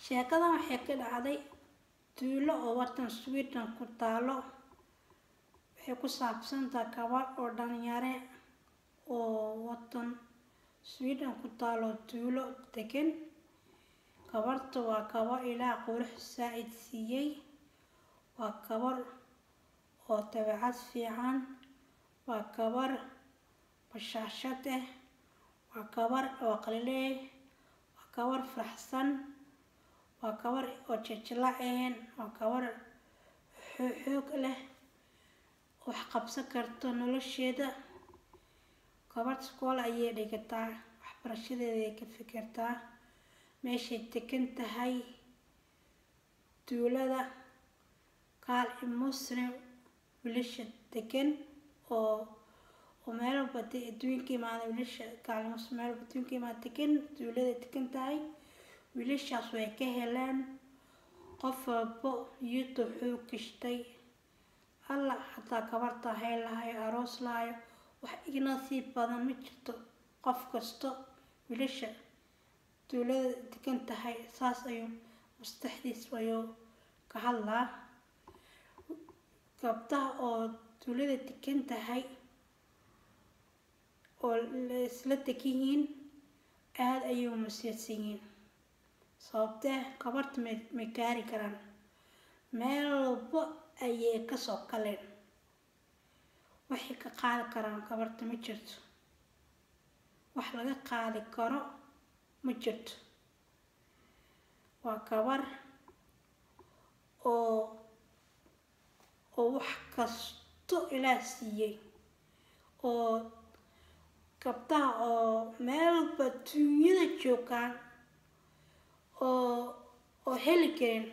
sheekadan waxay ka dhacday tuulo oo watan sweden ku taalo waxay ku saabsantahay gabar oo dhalinyare oo watan sweden ku taalo tuulo degan gabarta waa gabar ilaah qurux saa-id siiyey waa gabar oo dabeecad fiican waa gabar bashaashad ah waa gabar oo qaliley waa gabar faraxsan waa gabar oo jejelaaceen waa gabar xoog leh wax qabsan karto nolosheeda gabar iskool ayay dhigataa waxbarashadeeday ka fikirtaa meeshay degan tahay tuulada kaal i muslim wiilasha degan oo oo meel walba adduunka imaada wiilasha kaal muslim meel walba adduunka imaada degan tuulada degan tahay wiilashaas way ka heleen qof walbo iyada wuxuu gashtay alla hataa gabarta hay lahayo aroos lahayo wax igna sii badan ma jirto qof kasto wiilasha tuulada degan tahay saas ayuu mastaxdiis ayuu ka hadlaa gabdaha oo tuulada degan tahay oo isla degan yihiin aada ayuu masiirsan yihiin sababtee gabarta ma ma gaari karaan meel walba ayay kasoo galeen waxay ka qaadi karaan gabarta ma jirto wax laga qaadi karo ma jirto waa gabar oo oo wax kasto ilaah siiyey oo gabdaha oo meel walba duunyada joogaan oo oo heli karin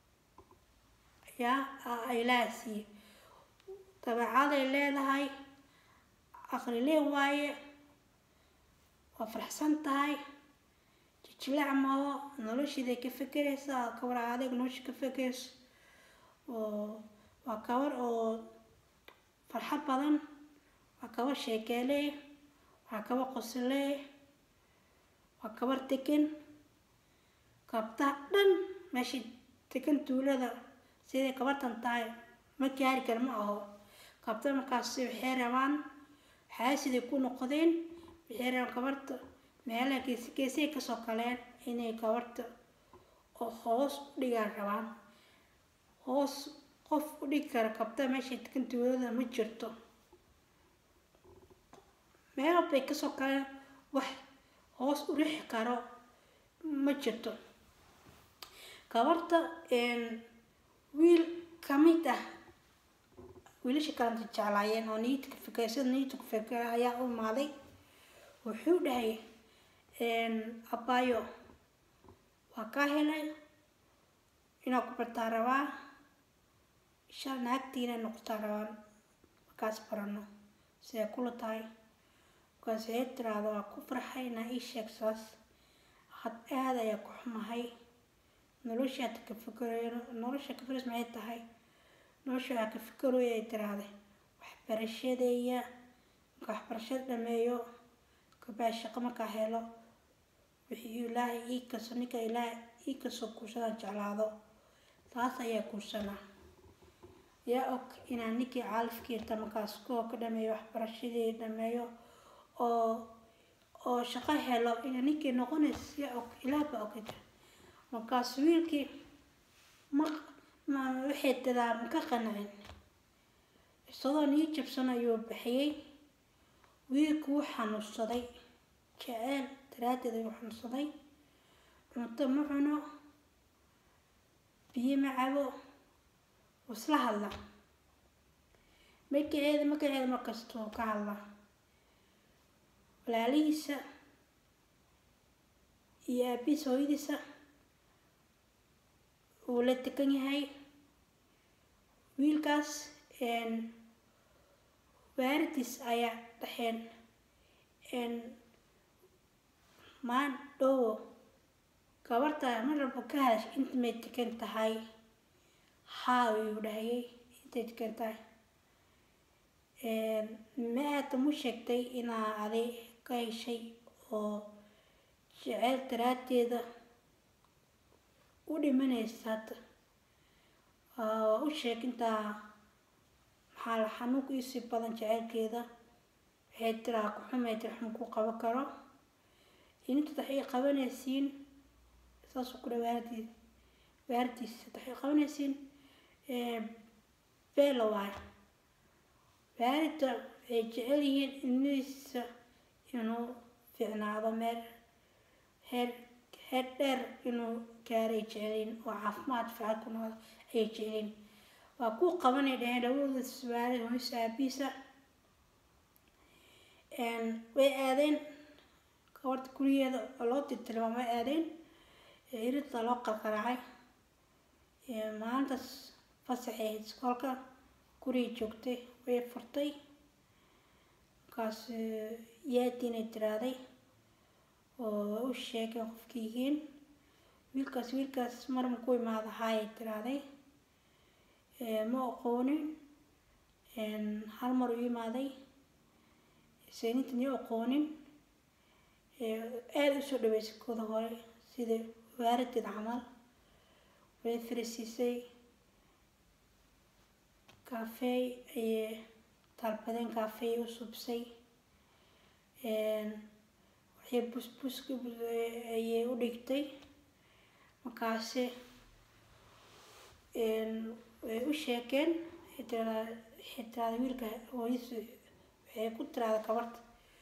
yaa ilaah siiyey dabeecaday leedahay aqlilee waaye waa faraxsan tahay jijilaac maho noloshiiday ka fekeraysaa gabar adeeg nolosha ka fekerayso oo waa gabar oo farxad badan waa gabar sheekeelee waa gabar qosolee waa gabar degan gabdaha dhan meeshay degan tuulada siday gabartan tahay ma gaari kara ma aho gabda markaasi waxay rabaan xaasiday ku noqdeen waxay rabaan gabarta meelaha geesi geesay kasoo galeen inay gabarta oo hoos u dhigaan rabaan hoos qof u dhigi kara gabda meeshay degan tuulada ma jirto meel walbay kasoo galeen wax hoos u rixi karo ma jirto gabarta wiil kamid ah wiilasha kalanta jeclaayeen oo niyadka fikray sida niyadka ku fikray ayaa u imaaday wuxuu dhahay abaayo waa kaa helay inaa ku bartaa rabaa insha naagtiina noqotaa rabaan markaas barano siday kula tahay markaas waxay tiraahda waa ku farxay inaa ii sheeg saas had aada ayaa ku xumahay noloshaad ka fikirayo nolosha ka firas maxay tahay nolosha waxaa ka fikirooya ay tiraahday waxbarashadeeya marka waxbarashada dhameeyo kabaa shaqo markaa helo wixii ilaahay ii kaso ninka ilaahay ii kasoo kuursadaan jeclaado taas ayaa kuursanaa yaa og inaan ninkii caalifkiirta markaas koo ka dhameeyo waxbarashadii dhameeyo oo oo shaqo helo ina ninkii noqonaysa yaa og ilaah baa ogata markaas wiilkii ma ma waxay dadaa ma ka qancin isagoo nii jabsan ayuu bixiyey wiilku wuu xanuunsaday jeceel daraaddeed ayuu xanuunsaday cunto ma cuno biyo ma cabo wuu isla hadla magaceeda magaceeda markastuu ka hadla walaalihiisa iyo aabihiis hooyadiisa wuu la degan yahay wiilkaas waaridiis ayaa dhexeen maan dhowo gabarta mar walba ka hadash inta may degan tahay haa ayuu dhahayay intay degan tahay ma aada mu sheegtay inaa aday ka heshay oo jeceyl daraaddeeda u dhimanaysa hadda waa u sheeg intaa maxaa la xanuunka iisii badan jaceylkeeda waxay tiraa ku xumay tiri xun ku qaban karo inta waxay qabanaysiin saasuu ku dha waardiis waardiisa waxay qabanaysiin beela waayo waarida waxay jecel yihiin ilmihiisa inuu fiicnaado meel heer heer dheer inuu gaaray jecelin oo caafimaad fiican ku nool ayay jecelin waa kuu qabanay dhaheen dhawooda suwaale hoysa aabiisa way aadeen gabarta gurigeeda oo loo tirtirma way aadeen irinta loo qalqaraacay maalintaas fasaxay ahayd iskoolka guriga joogtay way furtay markaas yaadiinay tiraaday oo u sheegay qofka yihiin wiilkaas wiilkaas marma ku imaada haayay tiraaday ma aqoonin hal mar u imaaday saynintan iyo aqoonin aada usoo dhaweysay kooda hore sida waaradid camal way firisiisay kaafeey ayay dalbadeen kaafeey u subsay waxay busbuska ayay u dhigtay markaasi way u sheekeen waxay tiraada wiilka hooyis waxay ku tiraada gabarta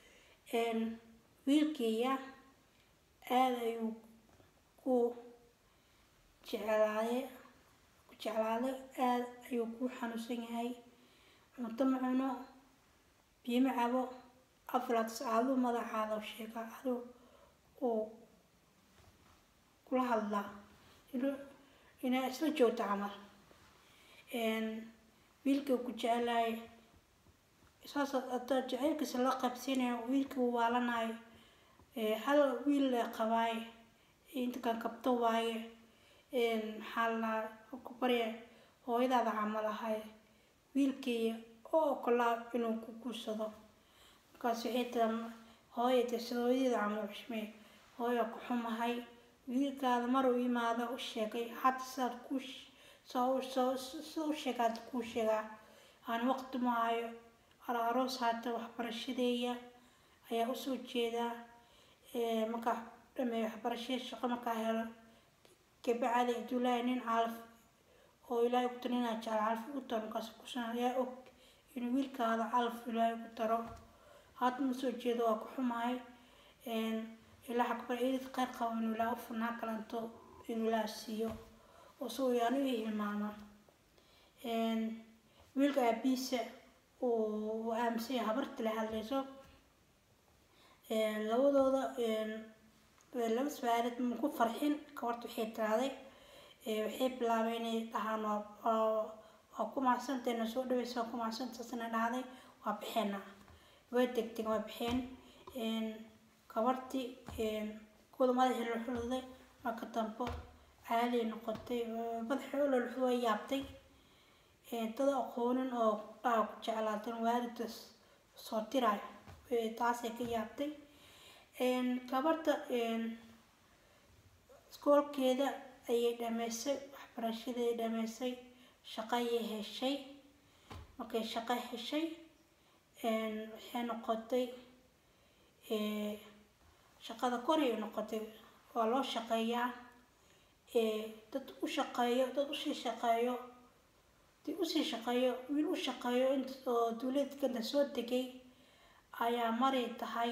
wiilkaya aada ayuu ku jeclaaday ku jeclaaday aada ayuu ku xanuunsan yahay cunto ma cuno biyo ma cabo aflaats aduu madaxaada sheega aduu uu kula hadlaa inaa isla joogto camal wiilka ku jecelaay saas adaa jaceylkiisa la qabsiinayo wiilka uu waalanayo hal wiil le qabaay inta kan kabto waaye maxaa la ku barya hooyadaada camal ahay wiilkii oo okolaa inuu ku guursado markaas waxay tira hooya de sida hooyadeeda camal xushmee hooya ku xumahay wiilkaada mar uu imaado u sheegay hadda sidaad ku sida u sheegaad kuu sheegaa aan waqti ma hayo aroos haata waxbarashadeeya ayaa usoo jeedaa markaa dhameeyo waxbarashada shaqo markaa helo kabacada idulaahi nin calaf oo ilaahay ku taro inaa jecel calaf ugu taro markaas kusan ayaa og inuu wiilkaada calaf ilaahay ku taro haata ma soo jeedo waa ku xumahay ilaa xakbar idid qeyr qabo inuu ilaa u furnaa kalanto inuu ilaa siiyo oo si uu yaanu i hilmaamo wiilka aabiisa uu aaminsan yahay habarta la hadlayso labadooda laba su-aaleed ma ku farxin gabarta waxay tiraaday waxay bilaabay inay dhahaan waa ku mahadsanteena soo dhaweysa waa ku mahadsantaasna dhahday waa bixeena way degteen waa bixeen gabartii kuwada madaxii la xuluday marka dambo caali noqotay madaxii u loluxu way yaabtay dad aqoonin oo dhaa ku jeclaatan waalidkas soo tirayo taasay ka yaabtay gabarta iskoolkeeda ayay dhameysay waxbarashaday dhameysay shaqo ayay heshay markay shaqo heshay waxay noqotay shaqada koray noqotay waa loo shaqeeyaa dad u shaqeeyo dad usii shaqeeyo dad usii shaqeeyo wiil u shaqeeyo oo dawladkana soo degay ayaa maray tahay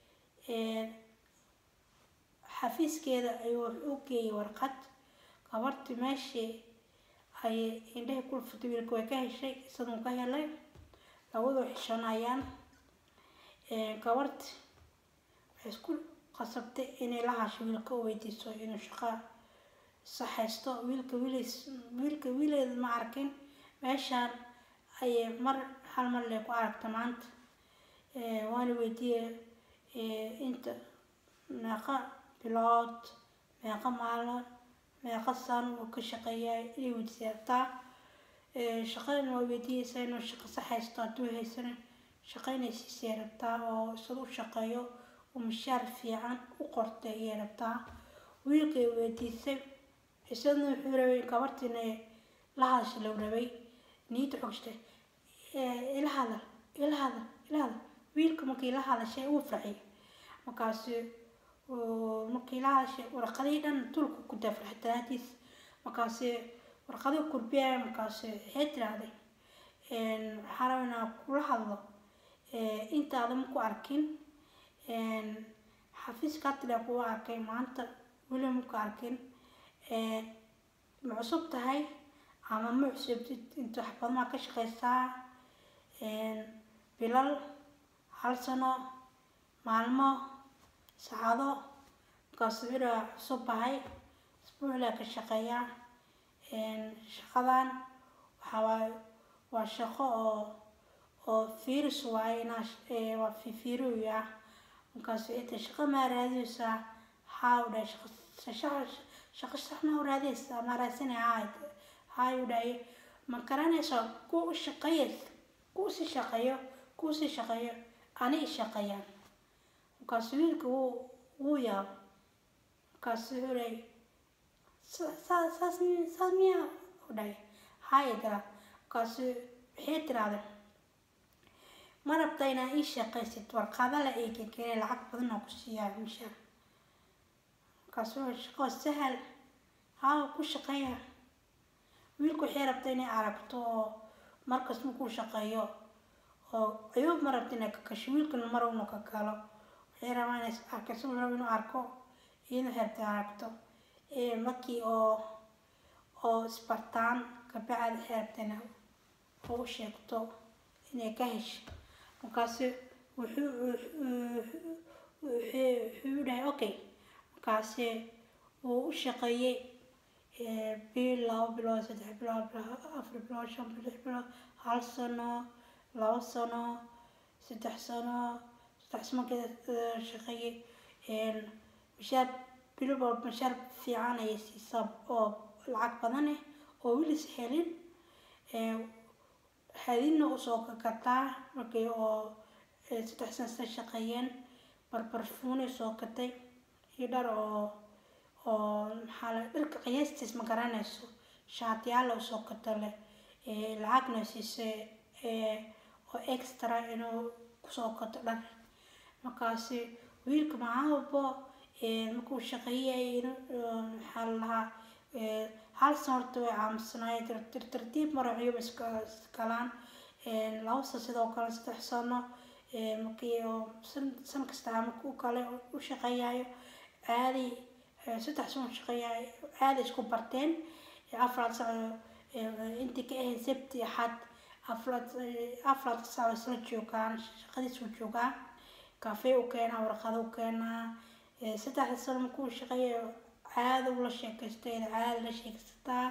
xafiiskeeda ayuu wax u geeyay warqad gabartii meeshii ayay indhahay ku dhufatay wiilka way ka heshay isagun ka helay labadoo xishanayaan gabarti waxay isku qasabtay inay la hasho wiilka u weydiiso inuu shaqo saxaysto wiilka wiilis wiilka wiileeda ma arkin meeshaan ayay mar hal mar lee ku aragta maanta waana weydiiyey inta meeqa bilood meeqa maalin meeqa san uu ka shaqeeyaa inay weydiisataa shaqadana waa weydiiyeysaa inuu shaqo saxaysto hadduu haysana shaqo inay siisay rabtaa oo isada u shaqeeyo uu mishaar fiican u qortay ayay rabtaa wiilkay weydiisay isagana wuxuu rabay gabartiina la hadasha loo rabay niyadda xogshtay ila hadal ila hadal ila hadal wiilka markii la hadashay uu farxay markaasu markii la hadashay warqadii dhan tulka ku dafraxay daraadiis markaasi warqadii kurbiyaya markaasi waxay tiraahday waxaa rabaa inaan kula hadlo intaada ma ku arkin xafiiska tila kuwa arkay maanta weli ma ku arkin ma cusub tahay ama ma cusubtid inta wax badan maa ka shaqeysaa bilal hal sano maalmo saacado markaasu wiraa cusub bahay isbuucilaa ka shaqeeyaa shaqadan waxaa waaye waa shaqo oo oo fiiris waaye inaa waa fifiiriwi ah markaasu inta shaqo maa raadiyeysaa haa u dhahay shaqo shaqo saxna u raadiyeysaa maa raadsanaya haa haa u dhahay ma garanaysaa kuwa u shaqeeya kuwa si shaqeeyo kuwa si shaqeeyo ani i shaqeeyaan markaasu wiilka wuu wuu yaabo markaasu wuxuu dhahay saas saas miyaa u dhahay haa i dara markaasu waxay tirahdeen ma rabta inaa ii shaqaysid warqada la eegi keenay lacag badan oo ku siiyaa mishaar markaasu shaqo sahal haa ku shaqeeya wiilku waxay rabta inay aragto oo markas markuu shaqeeyo oo ayuu ma rabta inay ka gasho wiilkuna mar unu ka galo waxay rabaa inay arkayso rabo inuu arko iyada waxay rabta aragto markii oo oo isbartaan kabacdi waxay rabta inay oo u sheegto inay ka hesho markaasu wuxuu wuxuu dhahay okay markaasi wuu u shaqeeyey bil labo bilood saddex bilood afar bilood shan bilood lix bilood hal sano labo sano saddex sano saddex sano markii shaqeeyey mishaar bil walba mishaar fiican ayay siisaa oo lacag badan eh oo wilis helin hadina usoo kagataa markii oo saddex sano sida shaqeeyeen barbarfuunay soo gatay iyo dhar oo oo maxaa la dharka qiyaastiis ma garanayso shaatiyaal oo soo gata leh lacagna siisay oo extra inuu kusoo gato dhar markaasi wiilka maxaa walbo markuu shaqeeyay maxaa la lahaa hal sano horta way aamusnaayeen tartiib maraxyo iskalaan laba sano sidoo kale saddex sano markii oo san kasta markuu kale u shaqeeyayo aaday saddex sano shaqeeyayo aaday isku barteen afraad sano intii ka ahayd sabti axad afraad afraad sano isla joogaan shaqadiisu joogaa kafee u keenaa warqado u keenaa saddexda sano markuu shaqeeyayo caada ula sheekaystay caada la sheekaysataa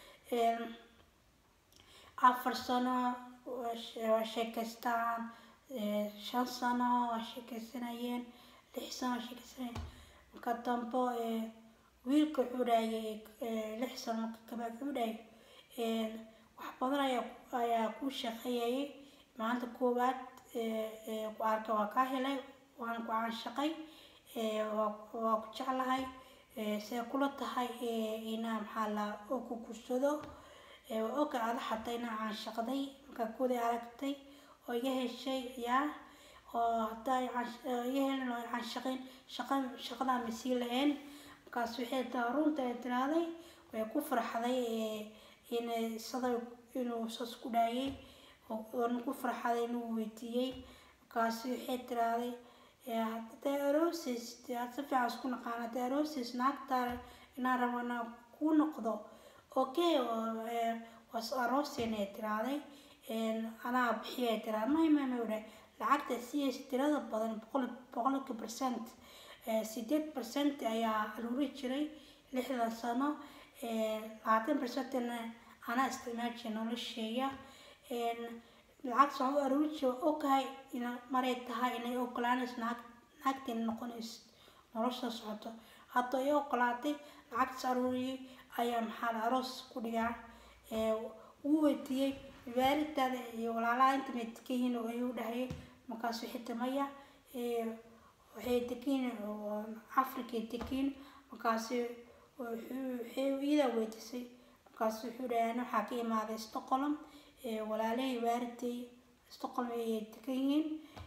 afar sano waa sheekaystaan shan sano waa sheekaysanayeen lix sano waa sheekaysanayeen marka dambo wiilka wuxuu dhahayay lix sano marka kabacdi wuxuu dhahayay wax badan ayaa ayaa ku shaqeeyayay maalinta koowaad ku arkay waa kaa helay waan ku caanshaqay waa ku jeclahay see kula tahay inaa maxaa la oo ku gursado oga ada xataa inaa caanshaqday markaa kooday aragtay oo iga heshay yaa oo haddaa iga helin oo caanshaqayn shaqa shaqadaa ma sii lahayn markaas waxay taa runta ay tiraaday way ku farxday inay sada inuu saas ku dhaayay oona ku farxaday inuu weydiiyey markaas waxay tiraaday hadday aroosis aad si fiican isku naqaan hadday aroosis naagtaa inaan rabo inaan kuu noqdo okay was aroosin ay tiraaday anaa bixiyay tiraa may may may udhahay lacagta siyaysa tirada badan boqol boqolka percent sideed percent ayaa aruuri jiray lixdan sano labaatan percentna anaa isticmaal jiray nolosheeya lacag soo u aruuri jira ogahay ina maray tahay inay ogolaanayso naag naagteena noqonayso nolosha socoto hadda ay ogolaatay lacagtas aruuriyay ayaa maxaa la aroos ku dhigaa wuu weydiiyey waalidtaada iyo walaalaha inta may degan yihiin oo ayuu dhahayay markaas waxay tamaya waxay degiin afrikay degiin markaasi wuxuu iyada weydiisay markaas wuxuu dhahay waxaa ka imaaday stockholm walaalahey waaridey stockholm ayay degan yihiin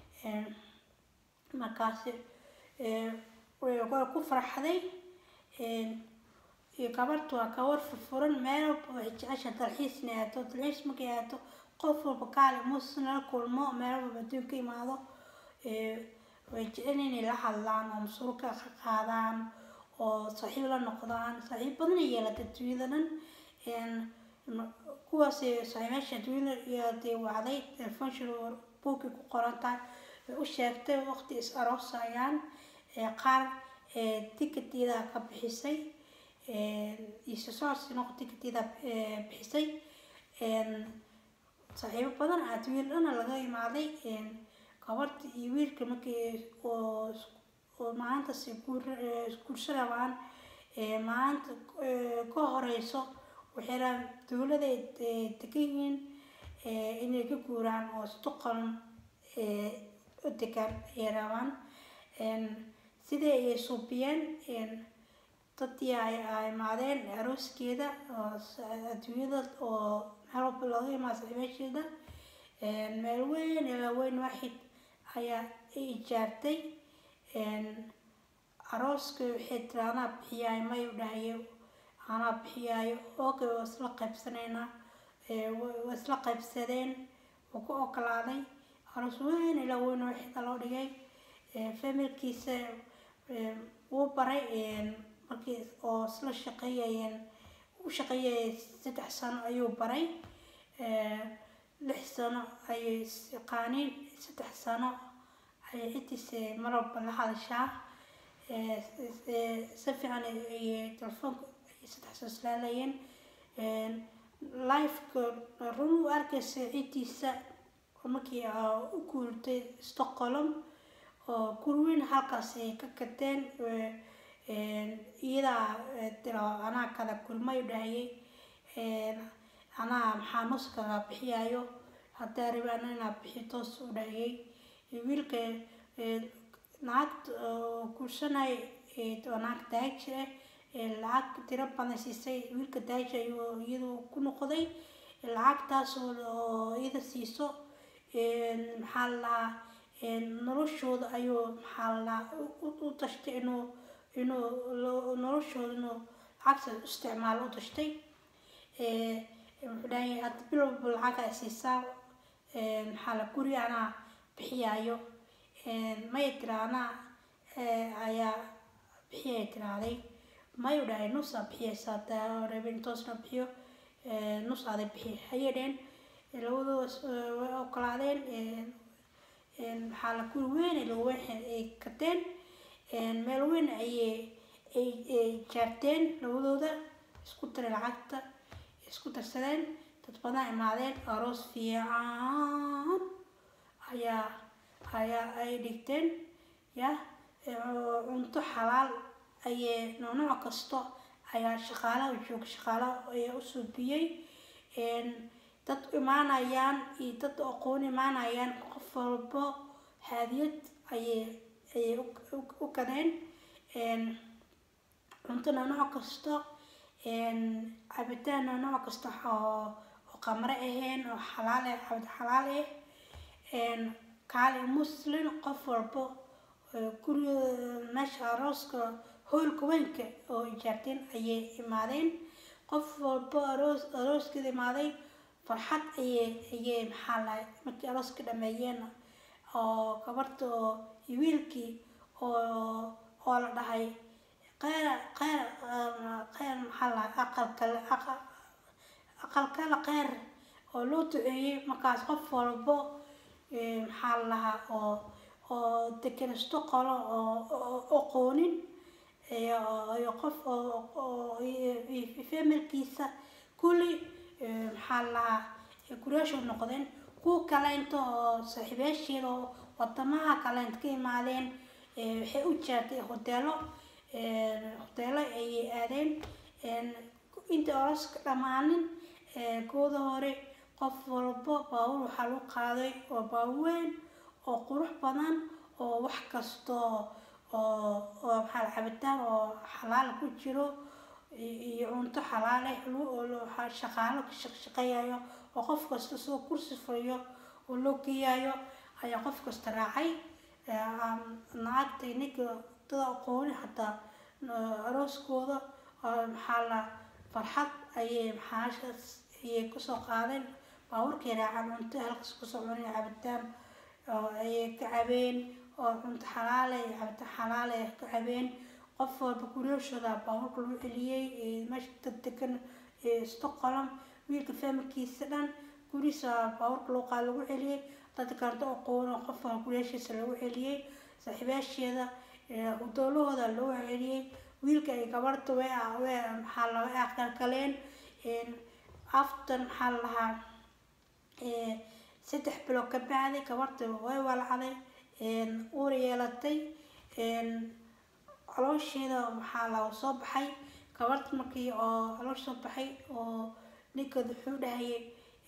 markaasi way ku farxday iyo gabartu waa gabar furfuran meel walba waxay jecesha dalxiis inay aato dalxiis markay aato qof walba kaali muus nala kulmo meel walba adduun ka imaado way jecel inay la hadlaan oo masuulka ka qaadaan oo saaxiib la noqdaan saaxiib badan ay yeelata adduunyada dhan kuwaas saaxiibaasha adduunyada yeelatay wacday telefonshil buugkii ku qoran tahay way u sheegtay waqti is aroosayaan qaar ticketyada ka bixisay isosoorsi noqo ticketyada bixisay saaxiibo badan adduunyada dhana laga imaaday gabarta iyo wiilka markii oo oo maalintaas guurso rabaan maalinta ka horeyso waxay rabaan dowlada degan yihiin inay ka guuraan oo stockholm u degaan ayay rabaan sidii ayay suubiyeen dadii ay imaadeen arooskeeda oo adduunyada oo meel walba looga imaado saaxiibaasheeda meel weyn ilaa weyn waaxid ayaa ijaabtay arooska waxay tiri anaa bixiyaayo may u dhahayo anaa bixiyaayo okay waa isla qaybsaneynaa waa isla qaybsadeen wuu ku okolaaday aroos weyn ilaa weyn waaxida loo dhigay familkiisa wuu baray markii oo isla shaqeeyayeen u shaqeeyayay saddex sano ayuu baray lix sano ayay yaqaaniin saddex sano ayay ciddiisa mar walba la hadashaa si fiican ayay telefoonka ayay saddex sano islaalayeen lifeka run u arkaysa ciddiisa markii u guurtay stockholm oo gurweyn halkaas ay ka gateen iyadaa tiro anaa kala kulmay u dhahayay anaa maxaa nuskaga bixiyaayo haddaa rabi ana inaa bixi toos u dhahayay wiilka lacagta guursanay oo naag daaji ah lacag tiro badan siisay wiilka daaji ayuu iyadu ku noqday lacagtaas oo iyada siiso maxaa la lahaa noloshooda ayuu maxaa la lahaa u tashtay inuu inuu noloshooda inuu lacagta isticmaalo u tashtay wuxuu dhahay hadda bil walba lacag ay siisaa maxaa la guri anaa bixiyaayo may tira anaa ayaa bixiyay tiraaday may u dhahay nusaa bixiyaysa haddaa rabin toosna bixiyo nus aday bixiy hayay dheen labadoodas way ogolaadeen maxaa la guri weyn lagu weyn ay gateen meel weyn ayay ay jaarteen labadooda isku daray lacagta isku darsadeen dad badan imaadeen aroos fiican ayaa ayaa ay dhigteen ya cunto xalaal ayay nooc kasto ayaa shaqaalaha jooga shaqaalaha ayaa u suubiyey dad imaanayaan iyo dad aqoon imaanayaan qof walbo haadiyad ayay ayay u gadeen cuntona nooc kasto cabitaan nooc kasta oo oo qamre ahayn oo xalaal ah cabid xalaal ah kaali muslim qof walbo guriga meesha arooska hoolka weynka oo ijaarteen ayay imaadeen qof walbo aroos arooskeeda imaaday farxad ayay ayay maxaa lahay markii arooska dhameeyeen oo gabarta oo iyo wiilkii oo oo la dhahay qeyr qeyr qeyr maxaa lahay aqalkale aqalkale qeyr oo loo duceeyey markaas qof walbo maxaa la lahaa oo oo dekenisto qolo oo aqoonin iyo qof oo familkiisa kulli maxaa la lahaa guryaashu noqdeen kuwa kaleento oo saaxiibaasheeda oo wadamaha kaleent ka imaadeen waxay u jeertay hoteelo hoteelo ayay aadeen inta oroska dhammaanin kooda hore qof walbo baabuur waxaa lagu qaaday oo baaweyn oo qurux badan oo wax kasto oo oo maxaa cabitaan oo xalaal ku jiro iyo cunto xalaale shaqaalo ka shaqeeyayo oo qof kasta soo kursi fadhiyo oo loo geeyayo ayaa qof kasta raacay naagta ninka dada aqooni xataa arooskooda maxaa la farxad ayay maxaashaas ayay kusoo qaadeen baaburkay raacaan cunto halkaas kusoo cunay cabitaan ayay ka cabeen oo cunto xalaale iyo cabitaan xalaale ay ka cabeen qof walba guriyashooda baaburka lagu celiyey meesha dad degan stockholm wiilka familkiisa dhan guriisa baaburka luuqaa lagu celiyey dad karto aqoon oo qof walba guriyashiisa lagu celiyey saaxiibaasheeda doolahooda loo celiyey wiilka ay gabarta way way maxaa la way aqalkaleen after maxaa la lahaa saddex bilood ka bacday gabarta way walacday uur yeelatay caloosheeda waxaa la soo baxay gabarta markii oo caloosh soo baxay oo ninkeeda wuxuu dhahayay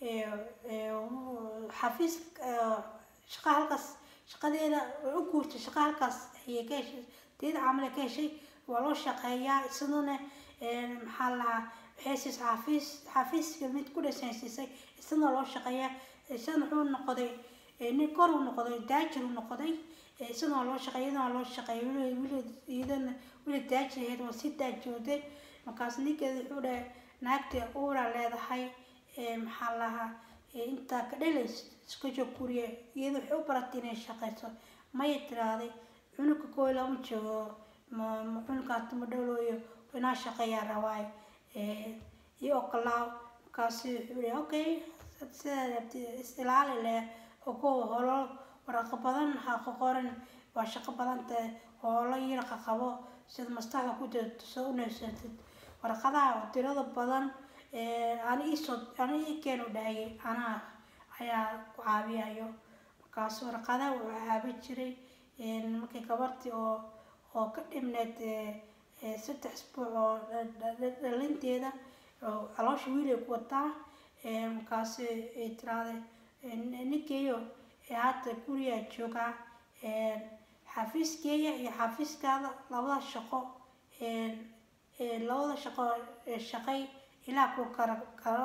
xafiis shaqa halkaas shaqadeeda way u guurtay shaqa halkaas ayay ka heshay deeda camal ka heshay waa loo shaqeeyaa isaduna maxaa lahaa waxay siisay xafiis xafiiska mid ku dhisan siisay isagana loo shaqeeyaa isagana wuxuu noqday nin kor uu noqday daajir uu noqday isagana loo shaqeeya iyadana loo shaqeeya wili iyadana wili daajir ahayd waa si daajooday markaas ninkeeda wuxuu dhahay naagta uura leedahay maxaa lahaa intaa ka dhalays iska joog guriga iyada waxay u baratay inay shaqeyso maya tiraaday cunuga kooy lama joogo cunugaata ma dhalooyo inaa shaqeeyaa rabaayo iyo okolaaw markaasi wuxuu dhahay okay sidaa is ilaali leh ogow holo waraaqo badan ha ka qoran waa shaqo badan tahay holo yaraqa qabo sida maskaxda ku jirto soo uneysatid warqadaha tirada badan ani iisoo ani ii keenu dhahayay anaa ayaa ku caabiyayo markaas warqadaha wuu caabi jiray markii gabartii oo oo ka dhimneed saddex isbuuc oo dhalinteeda caloosha wiil ay ku wataa markaasi ay tiraahday ninkeeyo hadda gurigaa joogaa xafiiskeeya iyo xafiiskaada labada shaqo labada shaqo shaqay ilaa ku kara karo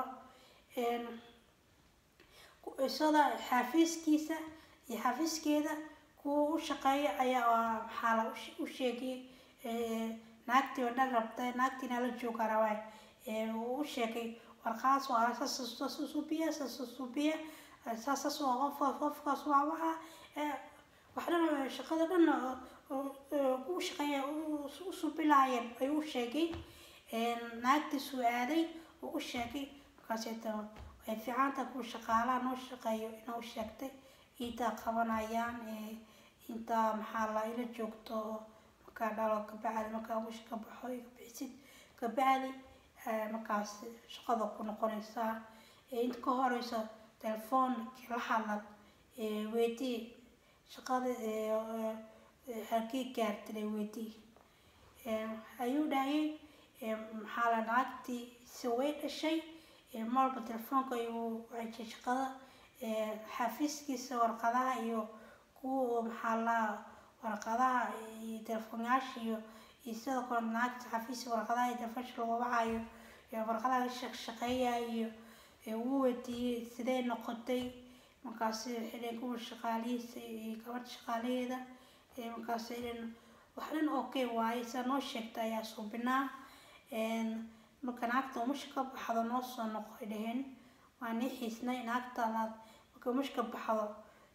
isada xafiiskiisa iyo xafiiskeeda kuwa u shaqeeya ayaa maxaa la u sheegay naagtii oo dhan rabtay naagtiina la jooga rabaay uu u sheegay warqaas waa saas susubiya saas susubiya saasas waa qof qofkaas waa waxa wax dhan shaqada dhan u shaqeeya u subilaayeen ayuu u sheegay naagtiisuu aaday uu u sheegay markaaseta way fiicanta ku shaqaalaha noo shaqeeyo inuu sheegtay intaa qabanayaan intaa maxaa la ila joogto markaa dhalo kabacdi markaa wish ka baxo iga bixisid kabacdi markaas shaqada ku noqonaysaa inta ka horeyso telefoonki la hadlan weydii shaqada halkii gaartay weydii ayuu dhahayay maxaa la naagtii si way dhashay marba telefoonka ayuu wajiyay shaqada xafiiskiisa warqadaha iyo kuwa maxaa la warqadaha iyo telefoonyaasha iyo iyo sidoo kale naagta xafiiska warqadaha iyo telefoonsha lagu wacayo warqadaha la shaqeeyayo wuu weydiiyey sidee noqotay markaasi waxay dhaheen kuwa shaqaalihiisa iyo gabadha shaqaalaheeda markaasi dhan wax dhan okay waaye sidaa noo sheegta ayaa suubinaa marka naagta umusha ka baxdo noo soo noqo ay dhaheen waa nii xiisnay naagtaadaad marka umusha ka baxdo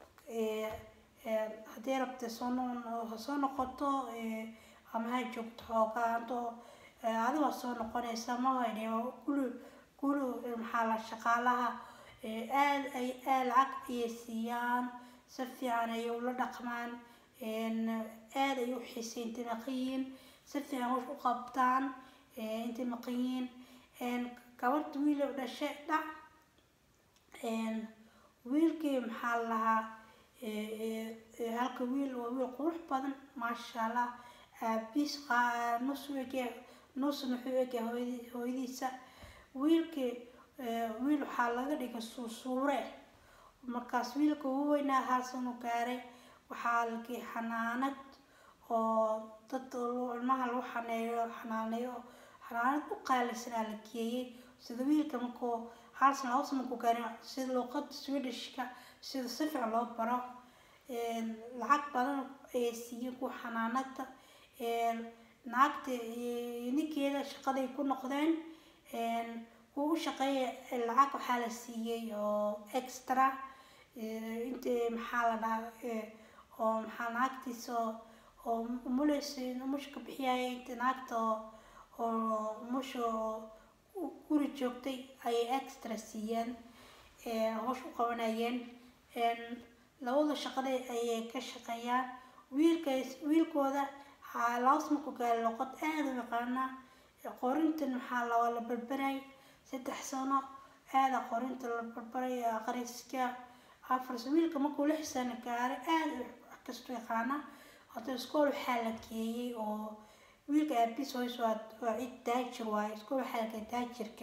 haddii rabta soo soo noqoto ama ha joogto xoogaa antoo adi waa soo noqonaysa mahay dhaheen guri guri maxaa la shaqaalaha aad ay aad lacag ayay siiyaan si fiican ayay ula dhaqmaan aad ay u xiisay intay maqan yihiin si fiican wax u qabtaan intay maqan yihiin gabadha wiil oo dhashay dhac wiilkii maxaa la lahaa halka wiil waa wiil qurux badan maasha allah aabiis nus u ege nusna wuxuu ege hooyadiisa wiilkii wiil waxaa laga dhigay suusuure markaas wiilka ugu weynaa haasanu gaaray waxaa lagii xanaanad oo dad ilmaha lagu xaneeyo xanaaneeyo xanaanad u qaalisanaa la geeyey sida wiilka markuu hal sana laba sana markuu gaarin sida luuqada swedishka sida si fiican loo baro lacag badan ayay siiyeen kuwa xanaanada naagta ninkeeda shaqaday ku noqdeen kuwa u shaqeeya lacag waxaa la siiyey oo extra inta maxaa la dhahaa oo maxaa naagtiisa oo umuleysa umusha ka bixiyaya inta naagta oo oo umusha guri joogtay ayay extra siiyeen hoosh u qabanayeen labada shaqada ayay ka shaqeeyaan wiilka wiilkooda laas markuu gaari luqad aada u yaqaanaa qorintan maxaa la waa la barbaray saddex sano aada qorinta la barbaray aqriska afar wiilka markuu lix sano gaaray aada wax kastu yaqaana hada iskool waxaa la geeyey oo wiilka aabis hoys waa waa cid daajir waaye iskool waxaa la geeyey daajirka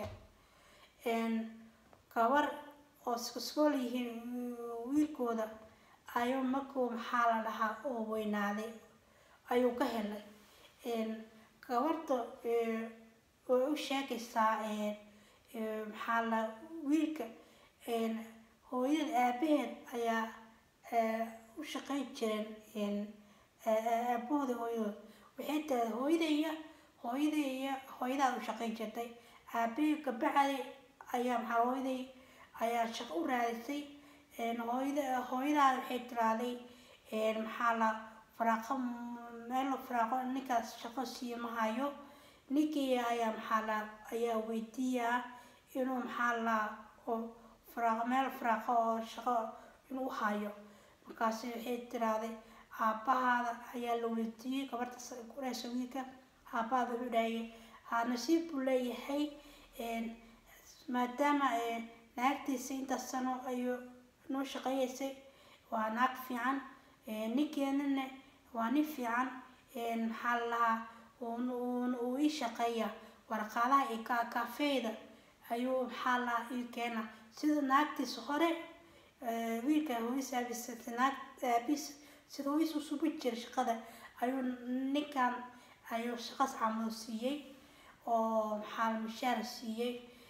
gabar oo iskool yihiin wiilkooda ayuu markuu maxaa la dhahaa oo weynaaday ayuu ka helay gabarta way u sheegaysaa maxaa la wiilka hooyada aabaheed ayaa u shaqeyn jireen aabahooda hooyadood waxay tahay hooyadaya hooyadaya hooyadaad u shaqeyn jirtay aabahii kabacdi ayaa maxaa hooyaday ayaa shaqo u raadisay hooyada hooyadaada waxay tiraaday maxaa la faraaqo meel faraaqo ninkaas shaqo siiyo ma hayo ninkii ayaa maxaa la ayaa weydiiyaa inuu maxaa la oo faraaqo meel faraaqo oo shaqo inuu hayo markaasi waxay tiraaday aabbahaada ayaa la weydiiyey gabarta kureysa wiilka aabbahaada wuxuu dhahayay ha nasiib buu leeyahay maadaama naagtiisa intaas sano ayuu noo shaqeeyeysay waa naag fiican ninkeenana waa nin fiican maxaa la lahaa uu ii shaqeeya warqaadaha iyo kaafeyda ayuu maxaa lahaa ii keena sida naagtiisa hore wiilka hooyis aabis naag aabis sida hooyis u subi jiray shaqada ayuu ninkan ayuu shaqas camal siiyey oo maxaa la mishaar siiyey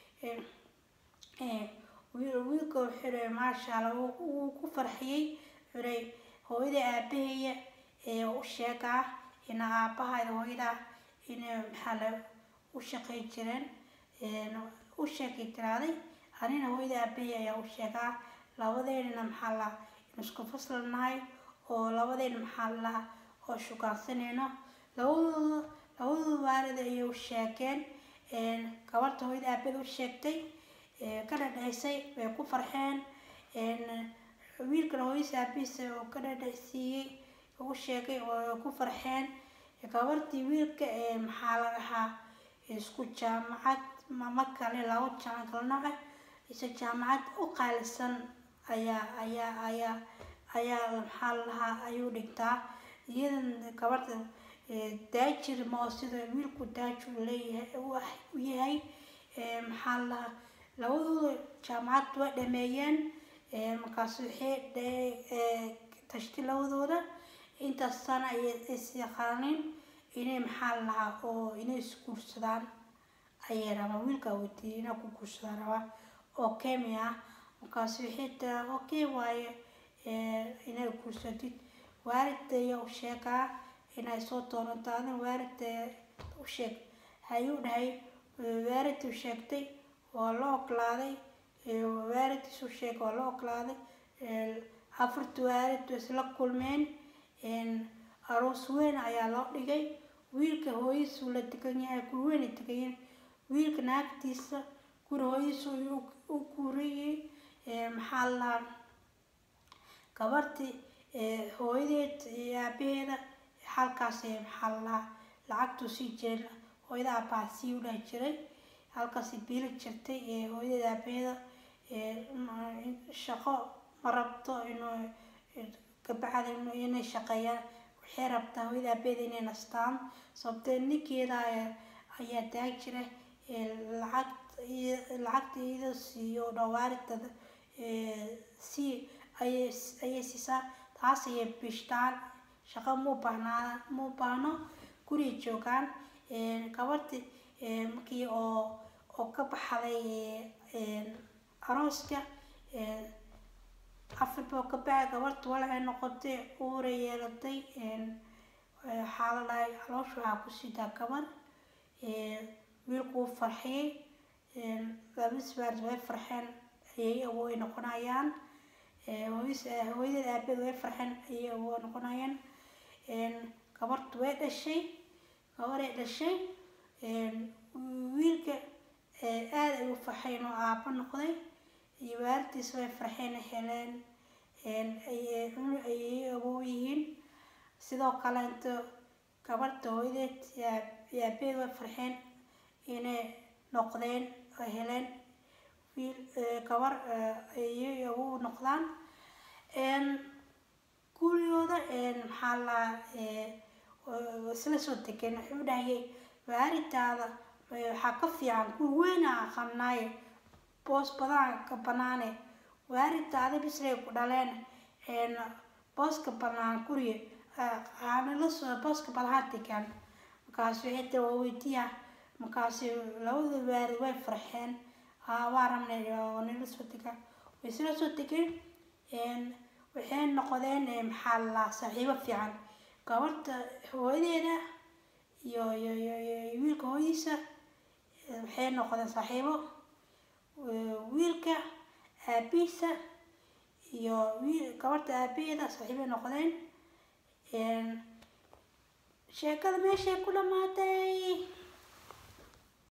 wiilka wuxuu dhahay maasha allah wuu ku farxiyey wuxuu hooyada aabahaya ee u sheegaa ina aabahayda hooyada inay maxaa la u shaqey jireen u sheegay tiraaday anina hooyada aabahaya ayaa u sheegaa labadeynana maxaa la in isku fasal nahay oo labadeyna maxaa la oo shukaansanayno labadooda labadooda waalid ayay u sheegeen gabarta hooyada aabada u sheegtay ka dhadhaysay way ku farxeen wiilkana hooyis aabihiisa oo ka dhadhaysiiyey ugu sheegay oo ku farxeen gabartii wiilka maxaa la dhahaa isku jaamacad mama kale labo jaamacad kala nooce isa jaamacad u qaalisan ayaa ayaa ayaa ayaa maxaa la dhahaa ayuu dhigtaa iyadan gabarta daajir moo sida wiilku daajir leeyahay u yahay maxaa la dhahaa labadooda jaamacad waa dhameeyeen markaas waxay tashti labadooda intaas sana is yaqaanin inay maxaa la lahaa oo inay isguursadaan ayay rabaa wiilkaa weydiiyay inaa ku guursadaan rabaa oo kemi ah markaas waxay tiraa okay waaye inay guursatid waalidta ayaa u sheegaa inay soo doonanto adin waalidta u sheeg hayuu dhahay waalidta u sheegtay waa la oglaaday waalidkiisu sheeg waa la oglaaday afarta waalid way isla kulmeen aroos weyn ayaa loo dhigay wiilka hooyadiisu la degan yahay guri weyn degayen wiilka naagtiisa guri hooyadiisu u guuriyey maxaa la gabartii hooyadeed iyo aabaheeda halkaas maxaa la lahaa lacagtuu sii jiray hooyada aabbaha sii u dhahi jiray halkaasi biili jirtay hooyada aabaheeda shaqo ma rabto inuu gabacda inay shaqeeyaan waxay rabtaa hooyada aabaheeda inay nastaan sababtee ninkeeda ayaa daag jira lacag lacagta iyada siiyo dhawaaridada sii ayay ayay siisaa taas ayay bishtaan shaqo muu baahnaa muu baahno guriga joogaan gabarti markii oo oo ka baxday arooska afar boo ka bacay gabarta walacay noqotay uuray yeelatay waxaa la dhahay caloosha waxaa ku sidaa gabar wiilku wuu farxiyey labadis waarid way farxeen ayay awow ay noqonayaan hooyadis hooyadeed aabeed way farxeen ayay awow ay noqonayaan gabartu way dhashay gabaray dhashay wiilka aad ay u farxay inuu aabo noqday iyo waalidtiis way farxeen heleen ayay awow yihiin sidoo kale inta gabarta hooyadeed iyo aabeed way farxeen inay noqdeen oo heleen wiil gabar ayay awow noqdaan gurigooda maxaa la isla soo degeen wuxuu dhahayay waalidtaada waxaa ka fiican guri weyna aqanaaye boos badan ka banaane waalidtaada bisray ku dhaleen booska banaan guriga aanala soo booska balaha degaan markaas waxay tiri waa weydiya markaas labada waalid way farxeen waa rabnay oo nala soo degaan way isla soo degeen waxay noqdeen maxaa la saaxiibo fiican gabarta hooyadeeda iyo iyo iyo iyo wiilka hooyadiisa waxay noqdeen saaxiibo wiilka aabihiisa iyo wiil gabarta aabaheeda saaxiibay noqdeen sheekada meeshay ku dhamaatay